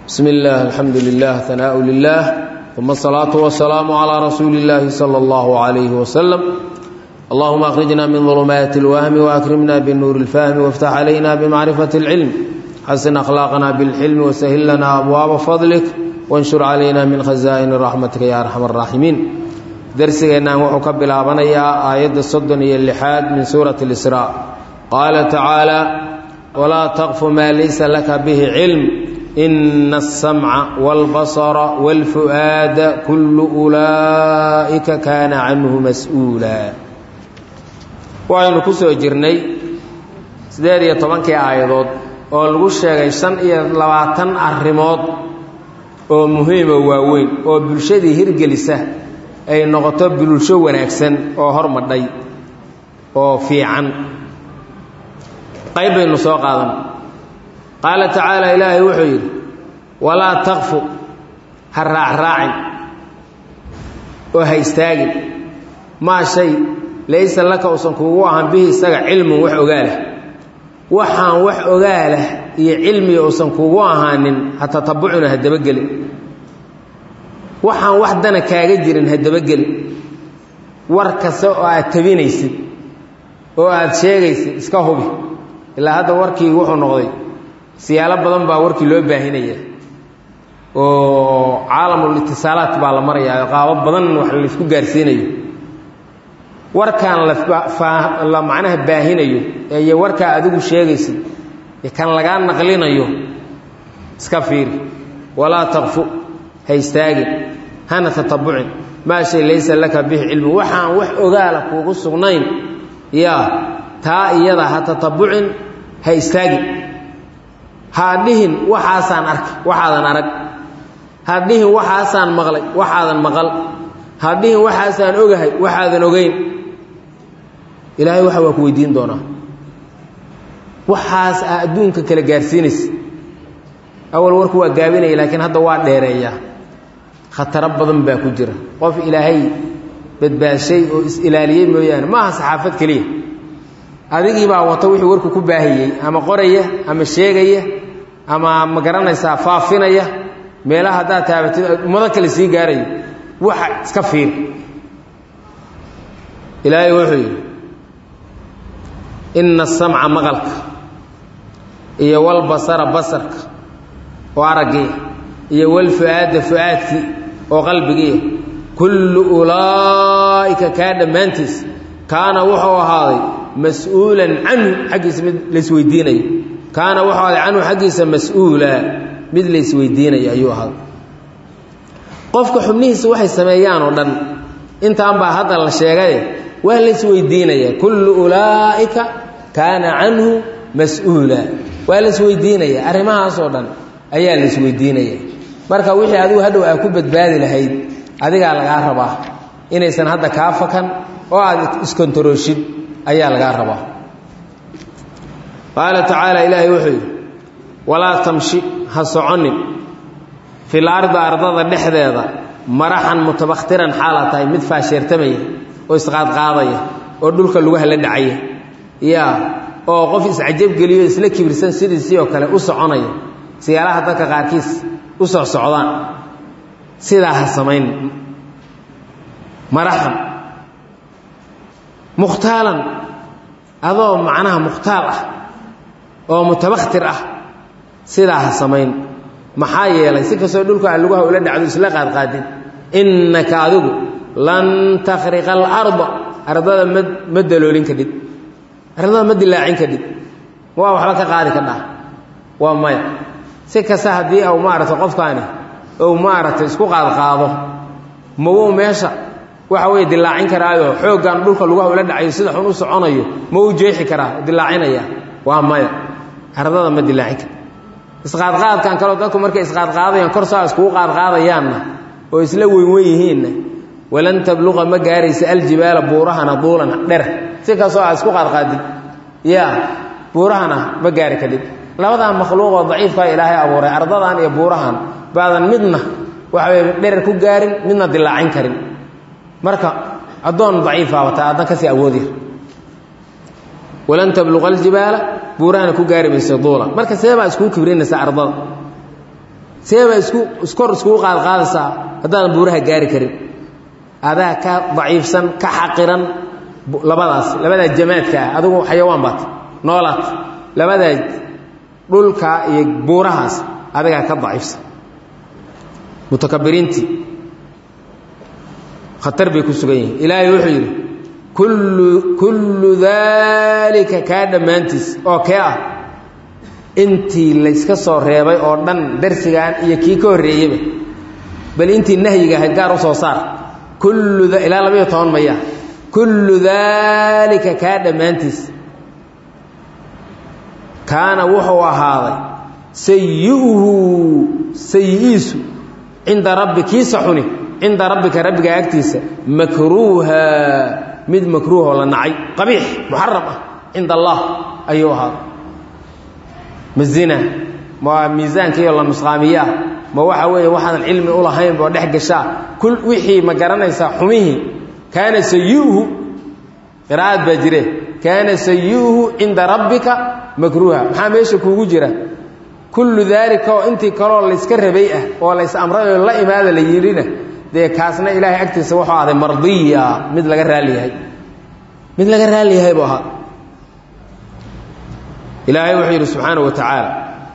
بسم الله الحمد لله ثناء لله ثم الصلاة والسلام على رسول الله صلى الله عليه وسلم اللهم أخرجنا من ظلمات الوهم وأكرمنا بالنور الفهم وافتح علينا بمعرفة العلم حسن أخلاقنا بالحلم وسهل لنا أبواب فضلك وانشر علينا من خزائن رحمتك يا أرحم الراحمين درسنا وحك بلابنيا آية الصدن اللحاد من سورة الإسراء قال تعالى ولا تقف ما ليس لك به علم إن السمع والبصر والفؤاد كل أولئك كان عنه مسؤولا waxaynu ku soo jirnay siddeed iyo tobankii aayadood oo lagu sheegay shan iyo labaatan arrimood oo muhiimo waaweyn oo bulshadii hirgelisa ay noqoto bulsho wanaagsan oo hormadhay oo fiican qayb baynu soo qaadan qaala tacaala ilaahay wuxuu yidhi walaa takfu ha raacraacin oo ha istaagin maa shay laysa laka uusan kuugu ahan bihi isaga cilmun wax ogaalah waxaan wax ogaalah iyo cilmiga uusan kuugu ahaanin ha tatabucuna ha dabagelin waxaan wax dana kaaga jirin ha dabagelin war kasta oo aad tabinaysid oo aad sheegaysid iska hubi ilaa hadda warkii wuxuu noqday siyaalo badan baa warkii loo baahinaya oo caalamul itisaalaat baa la marayaa qaabo badan wax laysku gaarsiinayo warkaan la macnaha baahinayo iyo warkaa adigu sheegaysid kan lagaa naqlinayo iska fiiri walaa taqfu ha istaagin hana tatabucin maa shay laysa laka bihi cilmu waxaan wax ogaala kuugu sugnayn yaa taa iyada ha tatabucin ha istaagin ha dhihin waxaasaan arkay waxaadan arag ha dhihin waxaasaan maqlay waxaadan maqal ha dhihin waxaasaan ogahay waxaadan ogeyn ilaahay waxa waa ku weydiin doonaa waxaas aa adduunka kala gaarsiinaysa awal warku waa gaabinaya laakiin hadda waa dheereeyaa khataro badan baa ku jira qof ilaahay badbaadshay oo is-ilaaliyey mooyaane ma aha saxaafad keliya adigii baa wato wixii warku ku baahiyey ama qoraya ama sheegaya ama ma garanaysaa faafinaya meelaha haddaad taabatid ummado kale sii gaarayo waxa iska fiir ilaahay wuxuu yidhi inna asamca maqalka iyo walbasara basarka oo araggii iyo walfu-aada fu-aadkii oo qalbigiiya kullu ulaa'ika kaa dhammaantiis kaana wuxuu ahaaday mas-uulan canhu xaggiisa mid laysweydiinayo kaana wuxuu ahaaday canhu xaggiisa mas-uula mid laysweydiinaya ayuu ahaaday qofka xubnihiisa waxay sameeyaan oo dhan intaan baa hadda la sheegaye waa laysweydiinaya kullu ulaa'ika kaana canhu mas-uula waa laysweydiinaya arrimahaasoo dhan ayaa laysweydiinaya marka wixii adigu hadhow aa ku badbaadi lahayd adigaa lagaa rabaa inaysan hadda kaa fakan oo aad iskontarooshid ayaa lagaa rabaa qaala tacaala ilaahay wuxuu yidhi walaa tamshi ha soconin fil ardi ardada dhexdeeda maraxan mutabakhtiran xaala tahay mid faasheertamaya oo isqaadqaadaya oo dhulka lugaha la dhacaya yaa oo qof iscajabgeliyo isla kibirsan sidiisii oo kale u soconaya siyaalaha dadka qaarkiis u socsocdaan sidaa ha samayn maraxan mukhtaalan adoo macnaha mukhtaal ah oo mutabakhtir ah sidaa ha samayn maxaa yeelay si kastoo dhulka a lugaha ula dhacdo isla qaadqaadin innaka adigu lan takhriqa alarda ardada ma ma daloolin kadhid ardada ma dilaacin kadhid waa waxba ka qaadi kadhaa waa maya si kasta haddii au maaragtay qofkaani ou maaragtay isku qaadqaado mawuu meesha waxa weeye dilaacin karaayo xooggan dhulka lugaha ula dhacayo sida xun u soconayo ma uu jeexi karaa dilaacinaya waa maya ardada ma dilaacin kar isqaadqaadkan kaleo dadku markay isqaadqaadayaan kor saa iskugu qaadqaadayaanna oo isla weynwen yihiinna walan tabluqa ma gaaraysa aljibaala buurahana duulan dher si kastoo aa isku qaadqaadid yaa buurahana ma gaari kadhid labadan makhluuqoo daciifkaa ilaahay abuuray ardadan iyo buurahan baadan midna waxaweye dherer ku gaarin midna dilaacin karin marka addoon daciifa wataa addan kasii awoodya walan tabluqa aljibaala buurahana ku gaari maysa duula marka see baa iskuu kibrinaysa ardada seebaa isku iskor iskugu qaadqaadaysaa haddaadan buuraha gaari karin adaa ka daciifsan ka xaqiran labadaas labadaa jamaadka ah adigu xayawaan baat noolaat labadaa dhulka iyo buurahaas adigaa ka daciifsan mutakabiriintii khatar bay ku sugan yihiin ilaahay wuxuu yidhi kullu kullu daalika kaa dhammaantiis oo kee ah intii layska soo reebay oo dhan darsigan iyo kii ka horreeyeyba bal intii nahyiga ahayd gaar u soo saar kullu ilaa labayo toban maya kullu daalika kaa dhammaantiis kaana wuxuu ahaaday sayi'uhu sayi-iisu cinda rabbi kiisa xuni cinda rabbika rabbiga agtiisa makruuha mid makruuhoo la nacay qabiix muxaram ah cinda allah ayuu ahaaday ma zina ma miisaankiiyo la nusqaamiyaa ma waxa weeye waxaadan cilmi u lahayn boo dhex gashaa kul wixii ma garanaysaa xumihii kaana sayi'uhu qiraa'ad baa jire kaana sayi'uhu cinda rabbika makruuha maxaa meesha kuugu jira kullu daalika oo intii kaloo layska rabay ah oo lays amray oo la imaada la yidhina dee kaasna ilaahay agtiisa wuxuu ahday mardiya mid laga raali yahay mid laga raali yahay buu ahaa ilaahay wuxuu yidhi subxaanaه wa tacaala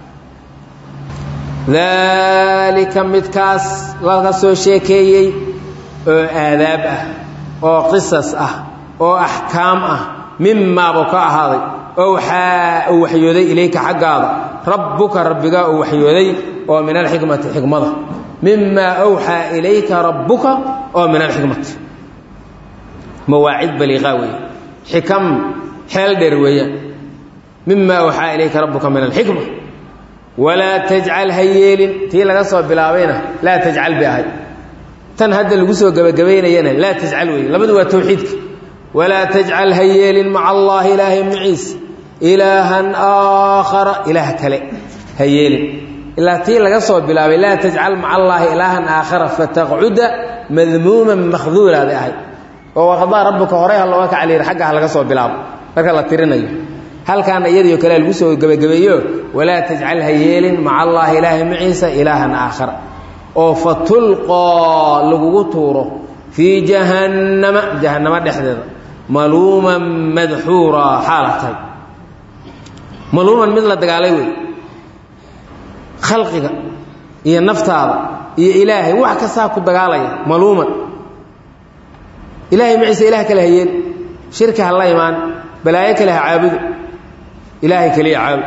daalika midkaas laga soo sheekeeyey oo aadaab ah oo qisas ah oo axkaam ah mimaabuu ka ahaaday owxaa uu waxyooday ilayka xaggaada rabbuka rabbigaa uu waxyooday oo min alxikmati xikmada mimaa awxaa ilayka rabbuka oo min alxikmati mawaacid baliiqaa weeye xikam xeel dheer weeyaan mima awxaa ilayka rabbuka min alxikma walaa tajcal ha yeelin tii laga soo bilaabayna laa tajcal bay ahay tan hadda lagu soo gebagabaynayana laa tajcal weeye labadu waa tawxiidka walaa tajcal ha yeelin maca allaahi ilaahay maciis ilaahan aakhara ilaah kale ha yeelin ilaa tii laga soo bilaabay laa tajcal maca allaahi ilaahan aakhara fataqcuda madmuuman makhduula bay ahay oo waqadaa rabbuka horey ha looga kacaliir xagga ha laga soo bilaabo marka la tirinayo halkaana iyadiio kalea lagu soo gebagabeeyo walaa tajcal ha yeelin maca allaahi ilaahay maciisa ilaahan aakhara oo fa tulqoo lagugu tuuro fii jahannama jahannamo dhexdeeda maluuman madxuura xaala tahay maluuman mid la dagaalay wey khalqiga iyo naftaada iyo ilaahay wax kastaa ku dagaalaya maluuman ilaahay maciisa ilaah kale ha yeeli shirki ha la imaan balaayo kale ha caabudo ilaahay keliya caabud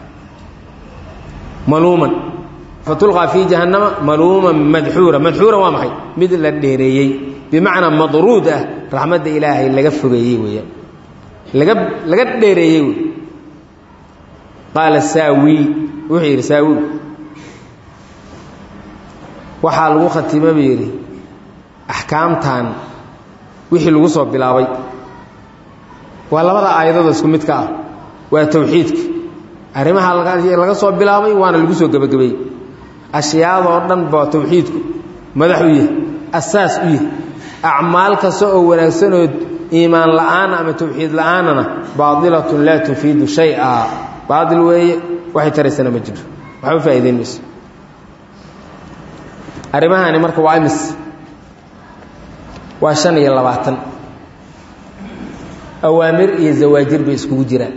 maluuman fatulqaa fii jahannama maluuman madxuura madxuura waa maxay mid la dheereeyey bimacnaa madruud ah raxmadda ilaahay laga fogeeyey weeyaan laga laga dheereeyey wey qaala saawi wuxuu yidhi saawi waxaa lagu khatima buu yidhi axkaamtan wixii lagu soo bilaabay waa labada aayadooda isku midka ah waa tawxiidka arrimaha laga soo bilaabay waana lagu soo gebagabeeyey ashyaadoo dhan baa tawxiidku madax u yahay asaas u yahay acmaal kasta oo wanaagsanoo iimaan la'aana ama tawxiid la'aanana baadilatun laa tufiidu shay-a baail weeye waxay taraysana ma jiro waxba faa'idayn mayso arrimahani marka waa imis waa shan iyo labaatan awaamir iyo zawaajir bay iskugu jiraan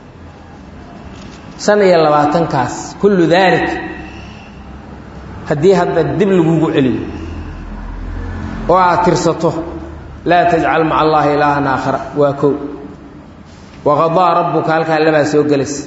shan iyo labaatankaas kullu daalik haddii hadda dib lagugu celiyo oo aad tirsato laa tajcal maca allaahi ilaahan aakhara waa kow waqadaa rabbuka halkaa labaa soo gelaysa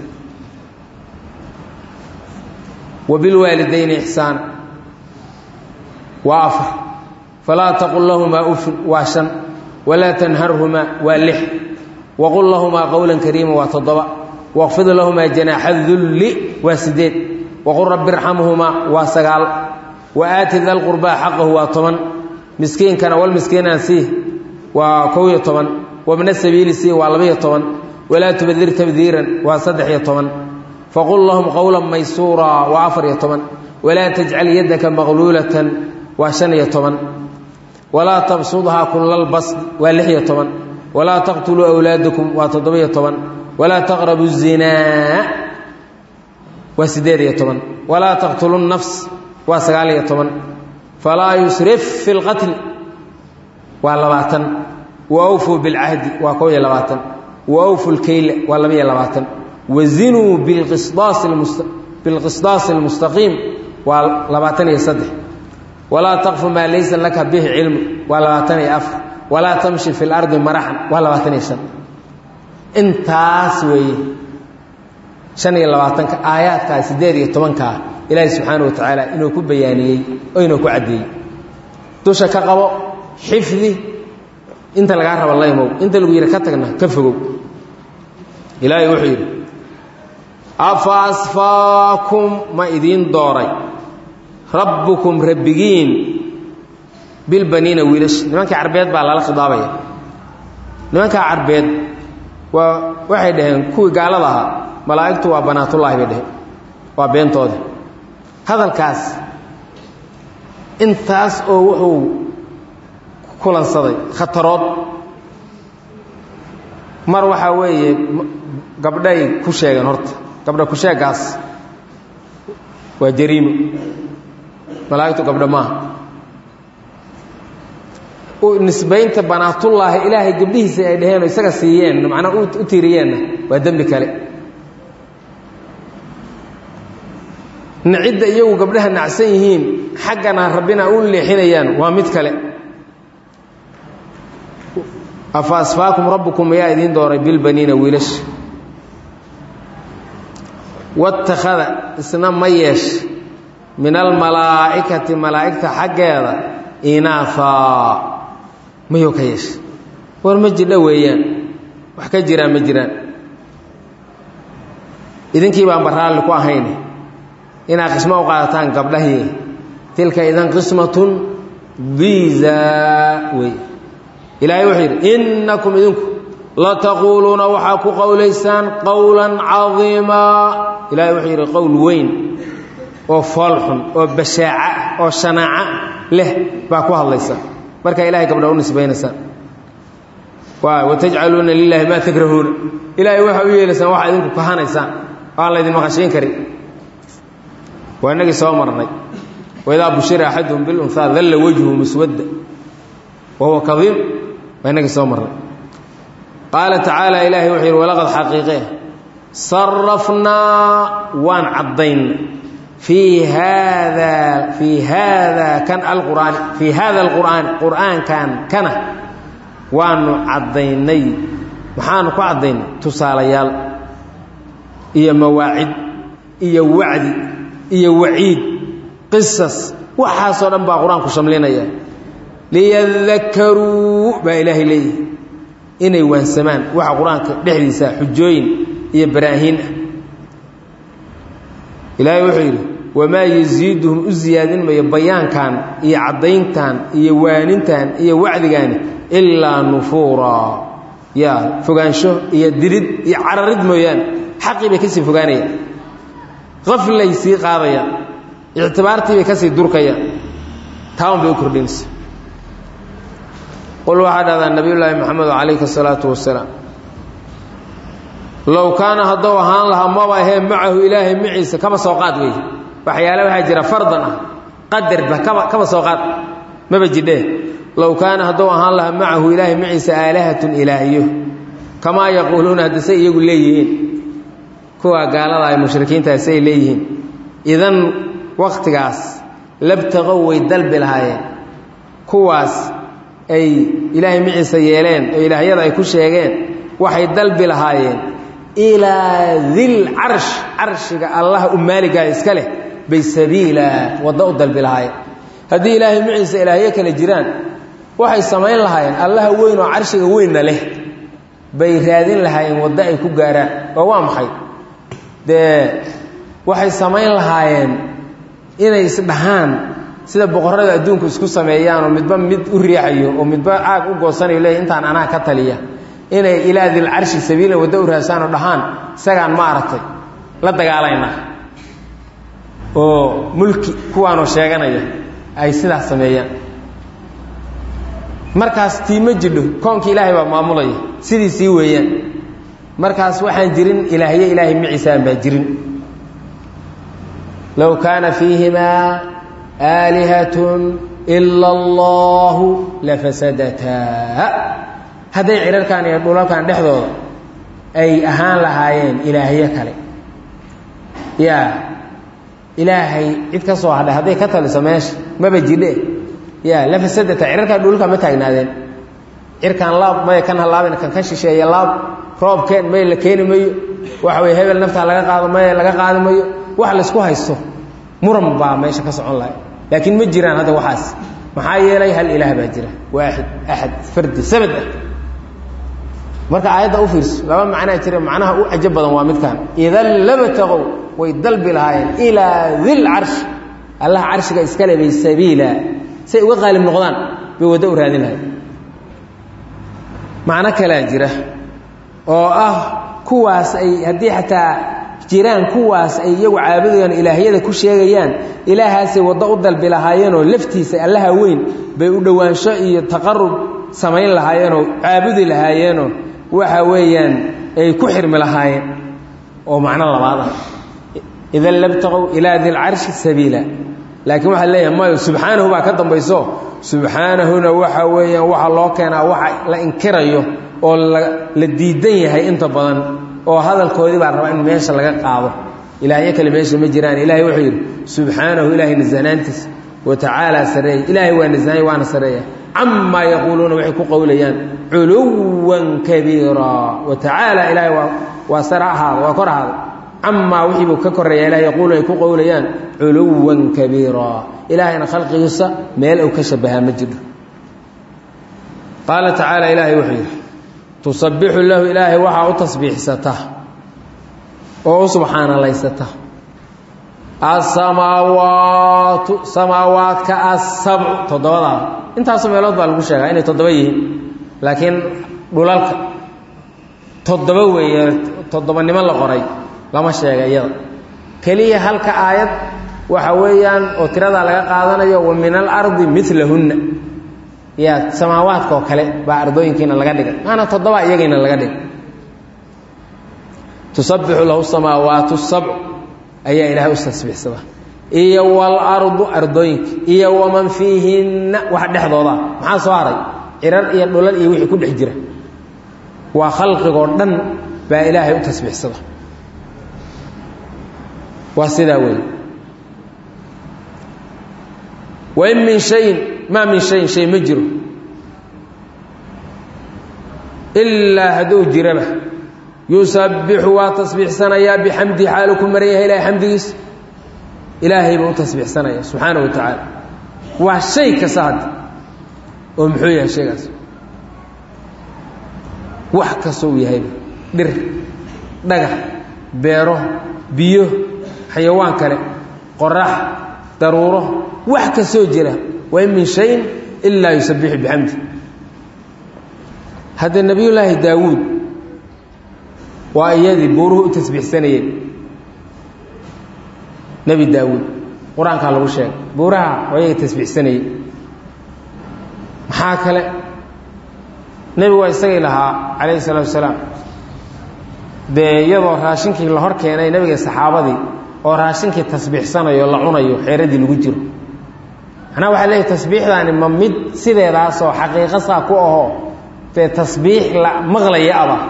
wa bilwaalidayni ixsaana waa afar falaa taqul lahumaa ufin waa shan walaa tanharhumaa waa lix waqul lahumaa qowlan kariima waa toddoba waqfid lahumaa janaaxa dulli waa sideed waqul rabbi irxamhumaa waa sagaal wa aati da lqurbaa xaqahu waa toban miskiinkana walmiskiinana sii waa kow iyo toban wabna sabiili sii waa labaiyo toban walaa tubadir tabdiiran waa saddex iyo toban faqul lahum qowlan maysuura waa afar iyo toban walaa tajcal yaddaka maqluulatan waa shan iyo toban walaa tabsudhaa kulalbasd waa lix iyo toban walaa taqtuluu awlaadakum waa toddoba-iyo toban walaa taqrabu zinaa waa siddeed iyo toban walaa taqtulu nafs waa sagaal iyo toban falaa yusrif fi lqatli waa labaatan wa awfuu bilcahdi waa kow iyo labaatan wa awfu lkeyla waa laba iyo labaatan wazinuu bilqisdaasi almustaqiim waa labaatan iyo saddex walaa taqfu maa laysa laka bihi cilmu waa labaatan iyo afar walaa tamshi fi lardi maraxan waa labaatan iyo shan intaas weeye shan iyo labaatanka aayaadkaa siddeed iyo tobankaa ilaahi subxaana wa tacaala inuu ku bayaaniyey oo inuu ku caddeeyey dusha ka qabo xifdi inta lagaa raba laymow inta lagu yidhi ka tagna ka fogow ilaahay wuxuu yidhi afa asfaakum ma idiin dooray rabbukum rabbigiin bilbaniina wiilash nimankii carbeed baa lala khidaabaya nimankaa carbeed waa waxay dhaheen kuwii gaalada ahaa malaa'igtu waa banaatullaahi bay dhaheen waa beentoodi hadalkaas intaas oo wuxuu kulansaday khatarood mar waxaa weeye gabdhay ku sheegeen horta gabdha ku sheegaas waa jariimo malaa'igtu gabdho maaha nisbaynta banaatullaahi ilaahay gabdhihiisa ay dhaheen oo isaga siiyeen macnaa u tiiriyeenna waa dembi kale nacidda iyagu gabdhaha nacsan yihiin xaggana rabbina u leexinayaan waa mid kale afa asfaakum rabbukum ayaa idiin dooray bilbaniina wiilash watakhada isna ma yeesh min almalaa'ikati malaa'igta xaggeeda inaafaa mayuu ka yeesha war ma jidha weeyaan wax ka jiraan ma jiraan idinkii baan baraalli ku ahayn inaad qismo u qaadataan gabdhahii tilka idan qismatun diiza wey ilaahay wuxuu yidhi innakum idinku lataquuluuna waxaa ku qowlaysaan qowlan cadiimaa ilahay wuxuu yidhi qowl weyn oo foolxun oo bashaaca oo shanaaca leh baa ku hadlaysa markaa ilahay gabdha u nisbaynaysaan watajcaluuna lilaahi maa takrahuuna ilaahay waxaa u yeelaysaan waxaa idinku kahanaysaan oo aan laydin maqashiin karin waa inagii soo marnay waidaa bushira axaduhum bilunhaa dalla wajhu muswadda wahuwa kadiim waa inagii soo marnay qaala tacaala ilaahay wuxuu yidhi walaqad xaqiiqe sarafnaa waan caddaynay fii haada fii haada kan alqur'aani fii haada alqur'aani qur'aankan kana waanu caddaynay maxaanu ku caddaynay tusaalayaal iyo mawaacid iyo wacdi iyo waciid qisas waxaasoo dhan baa qur-aanku shamlinaya liyadakaruu baa ilaahay leeyahay inay waansamaan waxa qur-aanka dhexdiisa xujooyin iyo baraahiin ah ilaahay wuxuu yidhi wamaa yasiiduhum u siyaadin mayo bayaankan iyo caddayntan iyo waanintan iyo wacdigaani ilaa nufuuraa yaa fogaansho iyo dirid iyo cararid mooyaane xaqii bay kasii fogaanayaan qaflay sii qaadayaan ictibaartii bay kasii durkayaan taaun bay u kordhinaysa qul waxaa dhahdaa nabiyullaahi moxamed calayhi asalaatu wasalaam low kaana haddou ahaan lahaa maba ahee macahu ilaahay maciisa kaba soo qaad wey waxyaale waxaa jira fardan ah qadarba kaba kaba soo qaad maba jidhee low kaana haddou ahaan lahaa macahu ilaahay maciisa aalahatun ilaahiyo kamaa yaquuluuna haddase iyagu leeyihiin kuwa gaalada ay mushrikiintaas ay leeyihiin idan wakhtigaas labtaqow way dalbi lahaayeen kuwaas ay ilaahay maciisa yeeleen oo ilaahyada ay ku sheegeen waxay dalbi lahaayeen ilaa dil carsh carshiga allaha u maaligaa iska leh bay sabiila waddo u dalbi lahaayeen haddii ilaahay maciisa ilaahyo kale jiraan waxay samayn lahaayeen allaha weyn oo carshiga weynna leh bay raadin lahaayeen waddo ay ku gaaraan oo waa maxay dee waxay samayn lahaayeen inay isdhahaan sida boqorrada adduunku isku sameeyaan oo midba mid u riixayo oo midba caag u goosanayo leey intaan anaa ka taliya inay ilaa dilcarshi sabiilan waddo u raasaan oo dhahaan isagaan ma aragtay la dagaalaynaa oo mulki kuwaanoo sheeganaya ay sidaas sameeyaan markaas tii ma jidho koonkii ilaahay baa maamulaya sidiisii weeyaan markaas waxaan jirin ilaahyo ilaahay maciisaan baa jirin low kaana fiihimaa aalihatun ila allahu lafasadataa hadday cirarkan iyo dhulalkan dhexdooda ay ahaan lahaayeen ilaahyo kale yaa ilaahay cid ka soo hadhay hadday ka taliso meesha maba jidhe yaa lafasadata cirarkan dhulka ma taagnaadeen cirkaan laab maya kan halaaben kan ka shisheeya laab roobkeen may la keeni mayo waxa way hebel naftaa laga qaado maya laga qaadi mayo wax laysku haysto muran baa meesha ka socon lahay laakiin ma jiraan hadda waxaas maxaa yeelay hal ilaah baa jira waaxid axad fardi samad ah marka aayadda u fiirso laba macnaa jira macnaha u cajo badan waa midkan idan labatagow way dalbi lahaayeen ilaa dil carshi allah carshiga iskale bay sabiila say uga qaalib noqdaan bay waddo u raadin lahayen macno kalaa jira oo ah kuwaas ay haddii xataa jiraan kuwaas ay iyagu caabudayaan ilaahyada ku sheegayaan ilaahaasay waddo u dalbi lahaayeenoo laftiisa allaha weyn bay u dhowaansho iyo taqarub samayn lahaayeenoo caabudi lahaayeenoo waxa weeyaan ay ku xirmi lahaayeen oo macno labaad ah idan labtaqow ilaa dilcarshi sabiila laakiin waxaa leeyahay mayo subxaanahu baa ka dambayso subxaanahuna waxa weeyaan waxaa loo keenaa waxa la inkirayo oo la diidan yahay inta badan oo hadalkoodii baa rabaa in meesha laga qaado ilaahyo kale meesha ma jiraan ilahay wuxuu yidhi subxaanahu ilaahay nasahnaantiisa wa tacaalaa sareeya ilaahay waa nasahay waana sareeya camaa yaquuluuna waxay ku qowlayaan culuwan kabiira wa tacaala ilaahay waa waa sare ahaada waa kor ahaada camaa wixii buu ka koreeya ilahay yaquuluuna ay ku qowlayaan culuwan kabiira ilaahayna khalqigiisa meel uu ka shabahaa ma jiro qaala tacaala ilaahay wuxuu yidhi tusabbixu lahu ilaahay waxaa u tasbiixsata oo u subxaanalaysata asamaawaatu samaawaadka asabcu toddobadaada intaasoo meelood baa lagu sheegaa inay toddoba yihiin laakiin dhulalka toddoba weeye toddobanimo la qoray lama sheega iyada keliya halka aayad waxa weeyaan oo tiradaa laga qaadanayo wa min alardi milahunna ya samaawaadka oo kale baa ardooyinkiina laga dhigay maana toddoba iyagiina laga dhigay tusabbixu lahu samaawaatu sabc ayaa ilaahay u tasbiixsada iyo walardu ardooyinka iyo waman fiihinna wax dhexdooda maxaa soo haray cirar iyo dhulal iyo wixii ku dhex jira waa khalqigoo dhan baa ilaahay u tasbiixsada waa sidaa weeye wain min shayin maa min shayin shay ma jiro ilaa hadduu jiraba yusabbixu waa tasbiixsanayaa bixamdi xaalu ku maran yahay ilahay xamdigiisa ilaahay buu u tasbiixsanaya subxaana wa tacaala waa shay kasta hadda oo muxuu yahay shaygaas wax kasta uu yahayba dhir dhagax beero biyo xayawaan kale qorax daruuro wax kastoo jira wain min shayin ilaa yusabbixu bixamdi hadda nebiyullaahi daawuud waa iyadii buuruhu u tasbiixsanayeen nebi daawuud qur-aankaa lagu sheegay buuraha waa iyaga tasbiixsanayey maxaa kale nebigu waa isagay lahaa calayhi salaatu wasalaam dee iyadoo raashinkii la hor keenay nebiga saxaabadii oo raashinkii tasbiixsanayo la cunayo xeeradii lagu jiro macnaha waxaa leeyahy tasbiixdaani ma mid sideedaasoo xaqiiqo saa ku ahoo dee tasbiix la maqlaya aba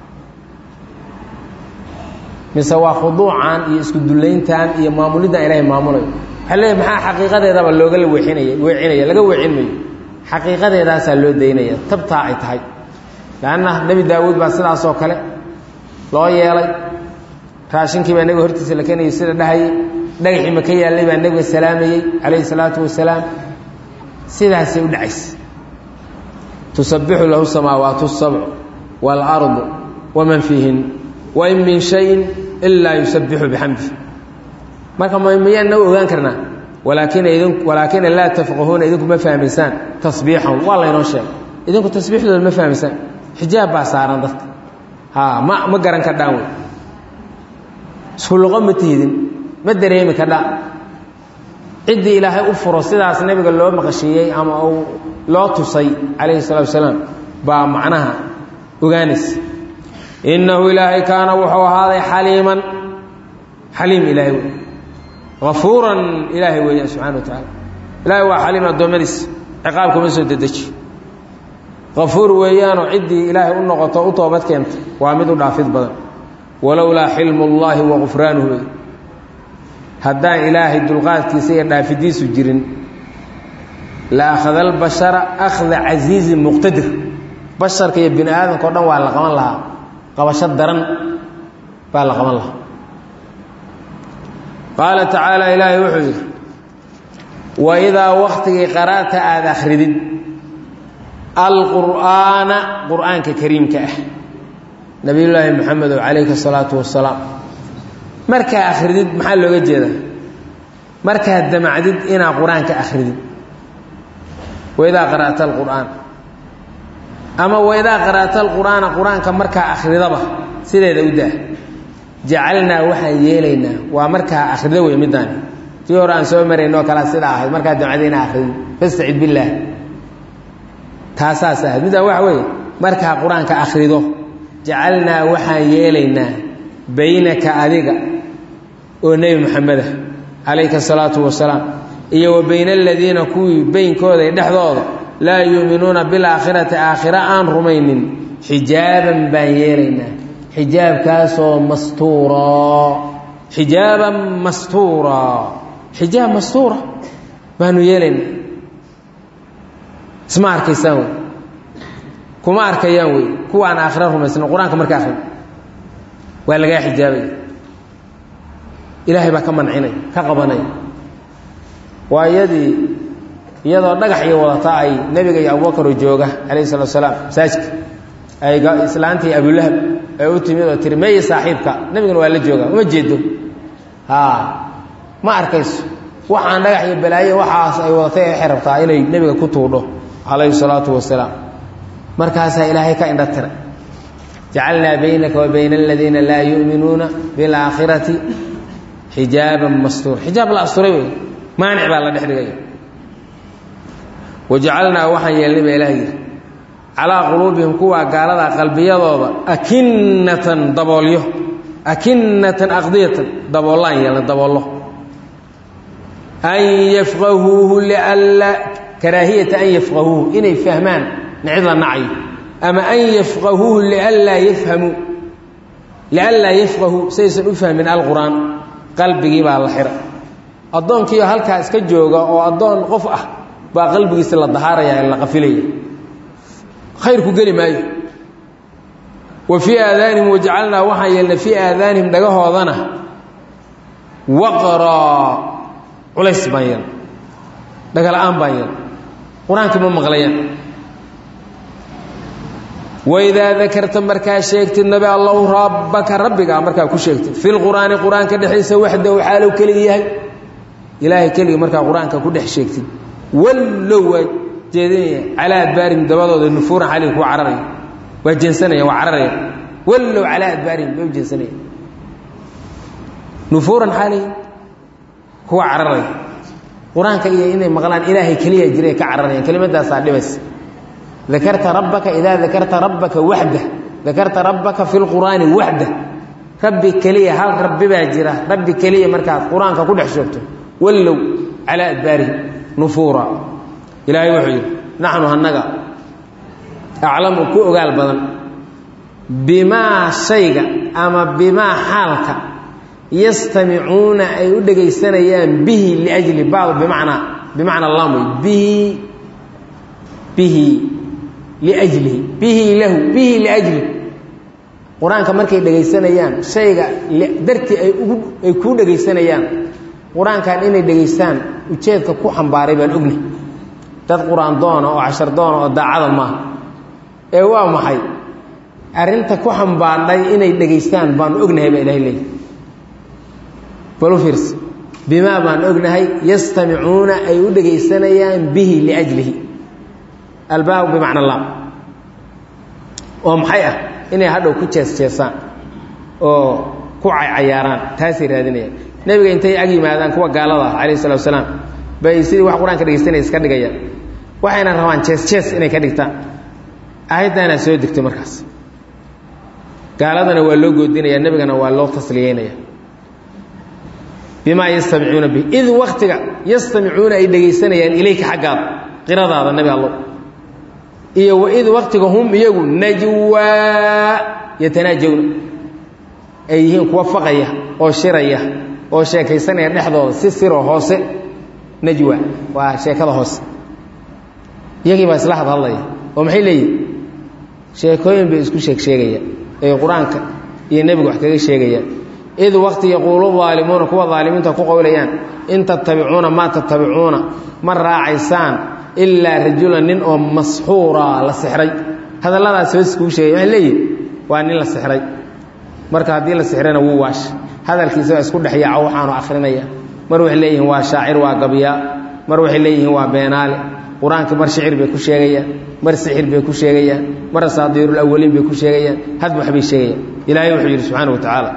mise waa khuduucan iyo isku dullayntan iyo maamuliddan ilaahay maamulayo waxaa leeyahy maxaa xaqiiqadeedaba looga weexinaya weecinaya laga weecin mayo xaqiiqadeedaasaa loo daynaya tabtaa ay tahay leanna nebi daawuud baa sidaasoo kale loo yeelay raashinkii baa nebiga hortiisa la keenayay sida dhahayay dhagaxii maka yaallay baa nebiga salaamayey calayhi salaatu wasalaam sidaasay u dhacaysa tusabbixu lahu samaawaatu sabcu waalardu waman fiihin wain min shayin ilaa yusabbixu bixamdi marka miyaan nagu ogaan karnaa walaakin idin walaakina laa tafqahuuna idinku ma fahmaysaan tasbiixahum waa laynoo sheegay idinku tasbiixdooda ma fahmaysaan xijaab baa saaran dadka ha ma ma garan kardhaan wey isku luqo ma tihidin ma dareemi kardhaan ciddii ilaahay u furo sidaas nebiga loo maqashiiyey ama uu loo tusay calayhi salatu wasalaam baa macnaha ogaanaysa innahu ilaahay kaana wuxuu ahaaday xaliiman xaliim ilaahay wey afuuran ilaahay weeyaan subxana wa tacaala ilaahay waa xaliim addoommadiis ciqaab kuma soo dedeji qafuur weeyaanoo ciddii ilaahay u noqoto u toobad keenta waa mid u dhaafid badan walowlaa xilmu llaahi wa qufraanuhu wey haddaan ilaahay dulqaadkiisa iyo dhaafidiisu jirin la akhada albashara akhda casiizin muqtadir basharka iyo bini aadamka o dhan waa la qaban lahaa qabasho daran baa la qaban lahaa qaala tacaala ilaahay wuxuu yidhi waidaa waktigii qara'ta aada akhridid alqur'aana qur'aanka kariimka ah nabiyullaahi maxamedow calayhi salaatu wasalaam markaa akhridid maxaa looga jeedaa markaad damacdid inaa qur-aanka akhridid waidaa qara'ta alqur'aan ama waidaa qara'ta alqur'aana qur-aanka markaa akhridaba sideeda u daa jacalnaa waxaan yeelaynaa waa markaa akhrido wey middaani tii hore aan soo maraynoo kalea sidaa ahayd markaa damcda inaa akhridid fastacid billaah taasaas ahayd middaan waxa weeye markaa qur-aanka akhrido jacalnaa waxaan yeelaynaa baynaka adiga oo nebi maxameda calayka asalaatu wasalaam iyo wa bayna aladiina kuwii beynkooda iyo dhexdooda laa yuuminuuna bilaakhirati aakhira aan rumaynin xijaaban baan yeelaynaa xijaabkaasoo mastuura xijaaban mastuura xijaab mastuura baanu yeelaynaa isma arkaysaan wey kuma arkayaan wey kuwaan aakhira rumaysna qur-aanka marka akhri waa lagaa xijaabaya ilaahay baa ka mancinaya ka qabanaya waa iyadii iyadoo dhagax iyo wadata ay nebiga iyo abubakaroo jooga calayhi salatu salaam masaajidka ay islaantii abulahab ay u timid oo tiri meeye saaxiibka nebigana waa la jooga uma jeedo haa ma arkayso waxaan dhagax iyo balaaye waxaas ay wadatay waxay rabtaa inay nebiga ku tuudho calayhi salaatu wasalaam markaasaa ilaahay ka indha tiray jacalnaa baynaka wa bayna aladiina laa yu'minuuna bilaakhirati xijaaban mastuur xijaab la asturay wey maanic baa la dhex dhigaya wajacalnaa waxaan yeelnay baa ilaah yidhi calaa quluubihim kuwaa gaalada qalbiyadooda akinnatan daboolyo akinnatan aqdiyatan daboollaan yeelnay daboollo an yafqahuuhu lianla karaahiyata an yafqahuuhu inay fahmaan nicid la nacayo ama an yafqahuuhu lianlaa yafhamuu lianlaa yafqahuu saysan u fahmin alqur'aan qalbigii baa la xira addoonkiioo halkaa iska jooga oo addoon qof ah baa qalbigiisa la dahaaraya la qafilaya khayrku geli maayo wa fii aadaanihim wajacalnaa waxaan yeelnay fii aadaanihim dhagahoodana waqraa culays baan yeel dhagala'aan baan yeel qur-aankii ma maqlayaan waidaa dakarta markaa sheegtid nabi allow rabbaka rabbigaa markaa ku sheegtid fi lqur'aani qur-aanka dhexdiisa waxdahu xaalow keligi yahay ilaahay keligii markaa qur-aanka ku dhex sheegtid wallow waa jeedinaya calaa adbaarihim dabadooda nufuuran xalig kuwa cararaya waa jeensanaya waa cararaya wallow calaa adbaarihim bay u jeensanaya nufuuran xalig kuwa cararaya qur-aanka iyo inay maqlaan ilaahay keliya jiray ka cararayaan kelimadaasaa dhibaysa dakarta rabbaka idaa dakarta rabbaka waxda dakarta rabbaka fi lqur'aani waxda rabbi keliya hal rabbi baa jira rabbi keliya markaad qur-aanka ku dhex sheegto wallow calaa adbaarihim nufuura ilaahay wuxuu yidhi naxnu annaga aclamu ku ogaal badan bimaa shayga ama bimaa xaalka yastamicuuna ay u dhegaysanayaan bihi liajli bacd bimacnaa bimacnaa lam wey bihi bihi liajlihi bihi lahu bihi liajli qur-aanka markay dhegaysanayaan shayga dartii ay ugu ay kuu dhegaysanayaan qur-aankan inay dhegaystaan ujeedka ku xambaaray baan ognahy dad qur-aan doona oo cashar doona oo daacada maaha ee waa maxay arrinta ku xambaadhay inay dhegaystaan baanu ognahay baa ilahay leeyahy balu fiirsa bimaa baan ognahay yastamicuuna ay u dhegaysanayaan bihi liajlihi albaabu bimacna lam oo maxay ah inay hadhow ku jees jeesaan oo ku caycayaaraan taasay raadinayaan nebiga intay ag yimaadaan kuwa gaalada ah calayh salatu wasalaam bay sidii wax qur-aanka dhegaystanaya iska dhigayaan waxayna rabaan jees jees inay ka dhigtaan aayaddaanaa soo degtay markaas gaaladana waa loo goodinaya nebigana waa loo tasliyeynaya bimaa yastamicuuna bih id waktiga yastamicuuna ay dhegaysanayaan ilayka xaggaada qiradaada nebi allow iyo waid waktiga hum iyagu najwaa yatanaajawna ay yihiin kuwa faqaya oo shiraya oo sheekaysanaya dhexdooda si siroo hoose najwa waa sheekada hoose iyagii baa isla hadhadlaya oo maxay leeyihin sheekooyin bay isku sheeg sheegayaan ee qur-aanka iyo nebiga wax kaga sheegayaan id wakti yaquulu aalimuuna kuwa aalimiinta ku qowlayaan in tattabicuuna maa tattabicuuna ma raacaysaan ilaa rajulan nin oo masxuura la sixray hadalladaas hoos kuu sheegay waxay leeyihin waa nin la sixray marka haddii la sixrayna wuu waash hadalkiisa waa isku dhexyaaco waxaanu akhrinaya mar waxay leeyihiin waa shaacir waa gabyaa mar waxay leeyihiin waa beenaale qur-aanka mar shicir bay ku sheegayaan mar sixir bay ku sheegayaan mar asaadiirulawaliin bay ku sheegayaan had waxbay sheegayaan ilaahay wuxuu yidhi subxaana wa tacaala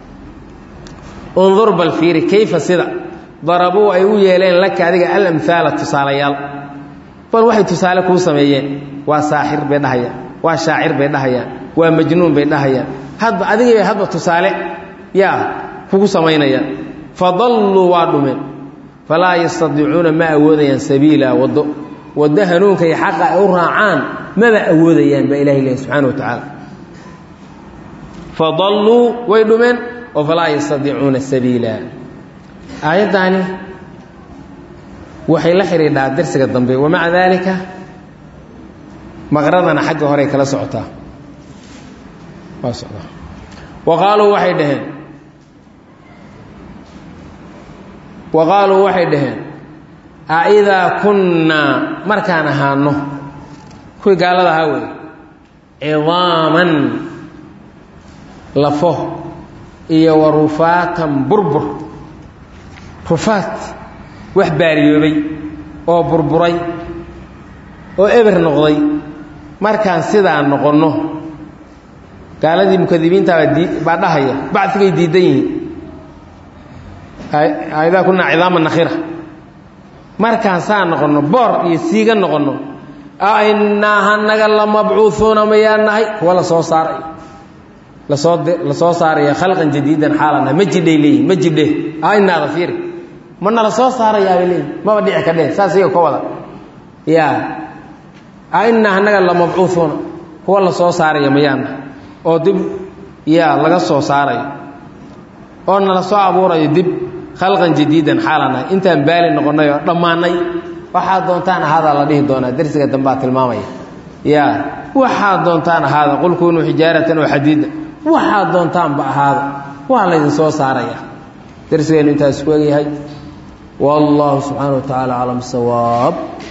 undur bal fiiri kayfa sida darabuu ay u yeeleen laka adiga alamhaala tusaalayaal bal waxay tusaale kuu sameeyeen waa saaxir bay dhahayaan waa shaacir bay dhahayaan waa majnuun bay dhahayaan hadba adigii bay hadba tusaale yaa kugu samaynayaan fadalluu waa dhumeen falaa yastadiicuuna ma awoodayaan sabiila waddo waddo hanuunka iyo xaqa ay u raacaan maba awoodayaan baa ilahi lehy subxana wa tacaala fadalluu way dhumeen oo falaa yastadiicuuna sabiila aayaddaani waxay la xidhiidhaa darsiga dambe wamaca daalika maqradana xagga horey kala socotaa waa socdaa wa qaaluu waxay dhaheen wa qaaluu waxay dhaheen aidaa kunnaa markaan ahaano kuwii gaalada ahaa wey cidaaman lafo iyo wa rufaatan burbur rufaat wax baariyoobay oo burburay oo eber noqday markaan sidaa noqonno gaaladii mukadibiintaabaa dii baa dhahaya bacdigay diidan yihiin aidaa kunaa cidaama nakhira markaan saa noqonno boor iyo siiga noqonno ainaa hanaga lamabcuuuuna mayaa nahay kuwa lasoo saaray lasoo la soo saaraya khalqan jadiidan xaalanahay ma jidhay leeyihin ma jidhe inaada fiiri mana la soo saarayaabay leeyihin maba dhici ka dheh saas iyaga ka wada ya ainaa hanaga lamabcuuuuna kuwa la soo saaraya mayaa nahay oo dib yaa laga soo saarayo oo nala soo abuurayo dib khalqan jadiidan xaalanahay intaan baali noqonnay oo dhammaanay waxaad doontaan ahaada la dhihi doonaa darsiga dambaa tilmaamaya ya waxaad doontaan ahaada qul kunuu xijaaratan oo xadiida waxaad doontaanba ahaada waa laydin soo saaraya darsigeennu intaas ku egyahay wallahu subxaana wa tacaala aclam sawaab